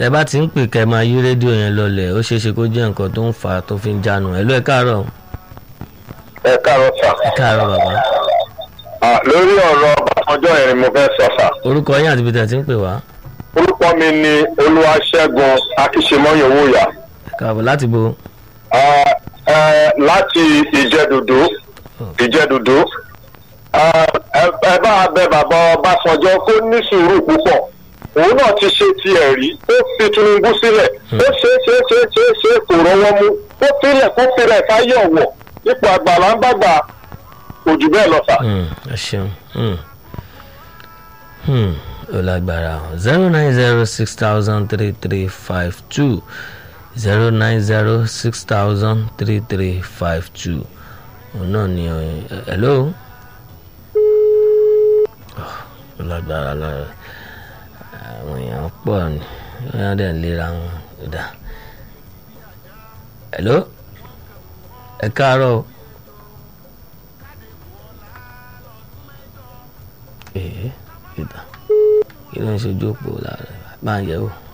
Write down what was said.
tẹ bá ti ń pè kẹ́ máa yí rédíò yẹn lọlẹ̀ ó ṣeé ṣe kó jẹ́ nǹkan tó ń fà á tó fi ń jánu ẹ̀ ló ẹ káàárọ̀ ẹ káàárọ̀ sà. ẹ káàárọ̀ bàbá Ah, lórí ọ̀rọ̀ ọjọ́ yẹn ni mo fẹ́ sọ sà. orúkọ yín àti ibi tẹ̀ ti ń pè wá orúkọ mi ni olúwaṣẹ́gun akíṣemọ́yòwòyà ẹ káàbọ̀ láti bo Ah, eh, láti ìjẹ́dùdú ìjẹ́dùdú Ah, ẹ ẹ bá a bẹ bàbá ọbásanjọ́ kó ní sùúrù púpọ̀ òun náà ti ṣe tiẹ̀ rí ó fi tinubu sílẹ̀ ó ṣe é ṣe é ṣe é ṣe é ṣe é kò rọwọ́ mú ó filẹ̀ kó filẹ̀ fáyé ọ̀wọ̀ ipò àgbàlá ń bàgbà kò jù bẹ́ẹ̀ lọ sà. Hmm, ẹ ṣeun Hmm. Hmm, ó lágbára zero nine zero six thousand three three five two zero nine zero six thousand three three five two òun náà ni ẹ hello Oh, ó lágbára lára àwọn èèyàn pọ̀ ni wọ́n dẹ̀ ń lera wọn dá hello ẹ káàárọ̀ o. ee ìdá kí ló ń ṣojú òpó lára máa ń yẹ wò.